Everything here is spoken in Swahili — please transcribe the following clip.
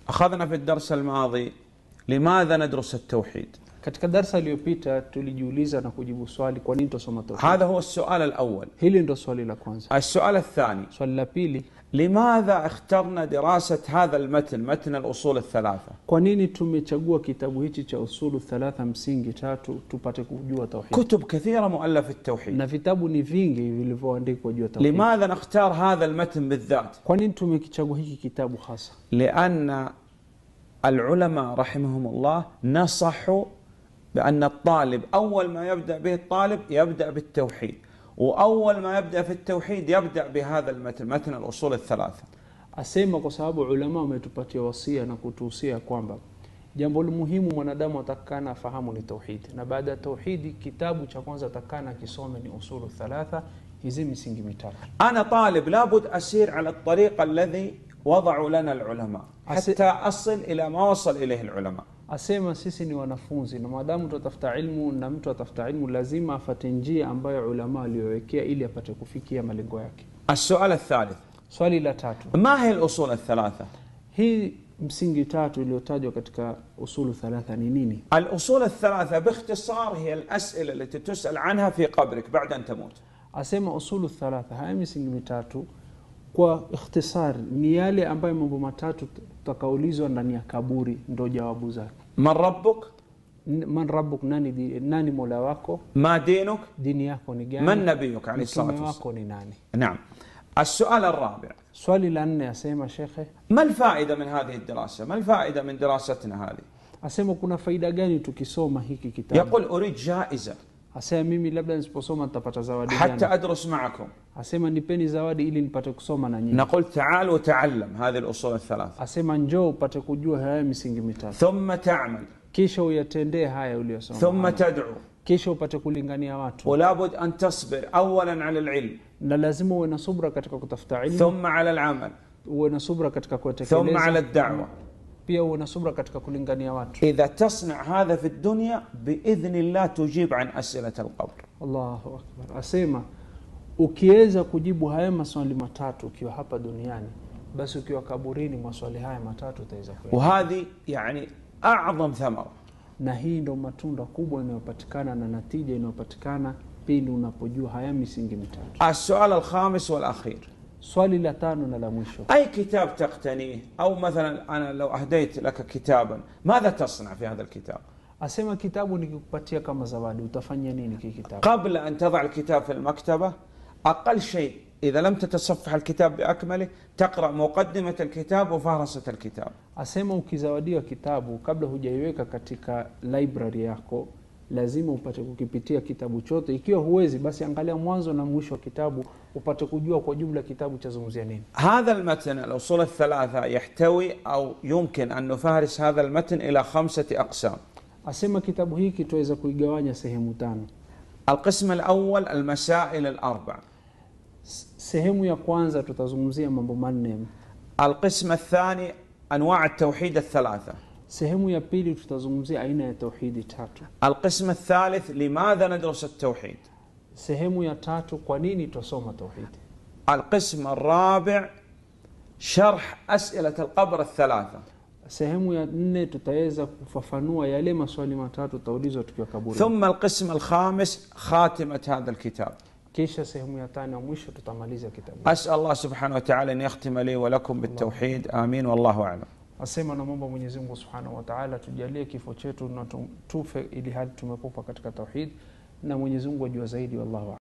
أخذنا في الدرس الماضي لماذا ندرس التوحيد katika darsa iliyopita tulijiuliza na kujibu swali kwa nini tusoma tauhid هذا هو السؤال الأول hili ndo swali la kwanza السؤال الثاني swali la pili لماذا اخترنا دراسة هذا المتن متن الأصول الثلاثة kwa nini tumechagua kitabu hichi cha usulu thalatha msingi tatu tupate kujua tauhid كتب كثيرة مؤلف في التوحيد na vitabu ni vingi vilivyoandikwa juu ya tauhid لماذا نختار هذا المتن بالذات kwa nini tumekichagua hiki kitabu hasa لأن العلماء رحمهم الله نصحوا بأن الطالب أول ما يبدأ به الطالب يبدأ بالتوحيد وأول ما يبدأ في التوحيد يبدأ بهذا المتن متن الأصول الثلاثة asema kwa sababu ulama wametupatia wasia na kutuhusia kwamba jambo muhimu mwanadamu atakana afahamu ni tauhidi na baada ya tauhidi kitabu cha kwanza atakana akisome ni usulu thalatha hizi misingi mitatu أنا طالب لابد أسير على الطريق الذي وضعوا لنا العلماء حتى أصل إلى ما وصل إليه العلماء asema sisi ni wanafunzi na maadamu tutatafuta ilmu na mtu atafuta ilmu lazima afate njia ambayo ulama aliyowekea ili apate kufikia malengo yake السؤال الثالث swali la tatu ما هي الأصول الثلاثة؟ hii msingi tatu iliyotajwa katika usulu thalatha ni nini الأصول الثلاثة باختصار هي الأسئلة التي تسأل عنها في قبرك بعد أن تموت asema usulu thalatha haya misingi mitatu kwa ikhtisar ni yale ambayo mambo matatu tutakaulizwa ndani ya kaburi ndo jawabu zake من ربك؟ N- man rabbuk nani, di- nani mola wako ما دينك؟ dini yako ni gani من نبيك عليه الصلاة mtume والسلام؟ wako ni nani نعم السؤال الرابع swali la nne asema shekhe ما الفائدة من هذه الدراسة؟ ما الفائدة من دراستنا هذه؟ asema kuna faida gani tukisoma hiki kitabu يقول أريد جائزة asema mimi labda nisiposoma nitapata zawadi حتى gani أدرس معكم asema nipeni zawadi ili nipate kusoma na nyinyi نقول تعال وتعلم هذه الأصول الثلاثة asema njoo upate kujua haya misingi mitatu ثم تعمل kisha uyatendee haya uliyosoma ثم تدعو kisha upate kulingania watu ولا بد أن تصبر أولا على العلم na lazima uwe na subra katika kutafuta ilmu ثم على العمل uwe na subra katika ثم على kutekeleza الدعوة pia uwe na subra katika kulingania watu إذا تصنع هذا في الدنيا بإذن الله تجيب عن أسئلة القبر allahu akbar asema ukiweza kujibu haya maswali matatu ukiwa hapa duniani basi ukiwa kaburini maswali haya matatu utaweza kuya وهذه يعني أعظم ثمرة na hii ndo matunda kubwa inayopatikana na natija inayopatikana pindi unapojua haya misingi mitatu السؤال الخامس والأخير swali la tano na la mwisho أي كتاب تقتنيه أو مثلا أنا لو أهديت لك كتابا ماذا تصنع في هذا الكتاب asema kitabu nikikupatia kama zawadi utafanya nini hiki kitabu قبل أن تضع الكتاب في المكتبة أقل شيء إذا لم تتصفح الكتاب بأكمله تقرأ مقدمة الكتاب وفهرسة الكتاب asema ukizawadiwa kitabu kabla hujaiweka katika library yako lazima upate kukipitia kitabu chote ikiwa huwezi basi angalia mwanzo na mwisho wa kitabu upate kujua kwa jumla kitabu chazungumzia nini هذا المتن الأصول الثلاثة يحتوي أو يمكن أن نفهرس هذا المتن إلى خمسة أقسام asema kitabu hiki tuweza kuigawanya sehemu tano القسم الأول المسائل الأربع S- sehemu ya kwanza tutazungumzia mambo manne القسم الثاني أنواع التوحيد الثلاثة sehemu ya pili tutazungumzia aina ya tauhidi tatu القسم الثالث لماذا ندرس التوحيد sehemu ya tatu kwa nini twasoma tauhidi القسم الرابع شرح أسئلة القبر الثلاثة sehemu ya nne tutaweza kufafanua yale maswali matatu tutaulizwa tukiwa kaburi ثم القسم الخامس خاتمة هذا الكتاب kisha sehemu ya tano ya mwisho tutamaliza kitabu أسأل الله سبحانه وتعالى أن يختم لي ولكم بالتوحيد آمين والله أعلم asema namwomba mwenyezi mungu subhanahu wataala tujalie kifo chetu na tu- tufe ili hali tumekufa katika tauhid na mwenyezi mungu ajua zaidi wallahu a'lam.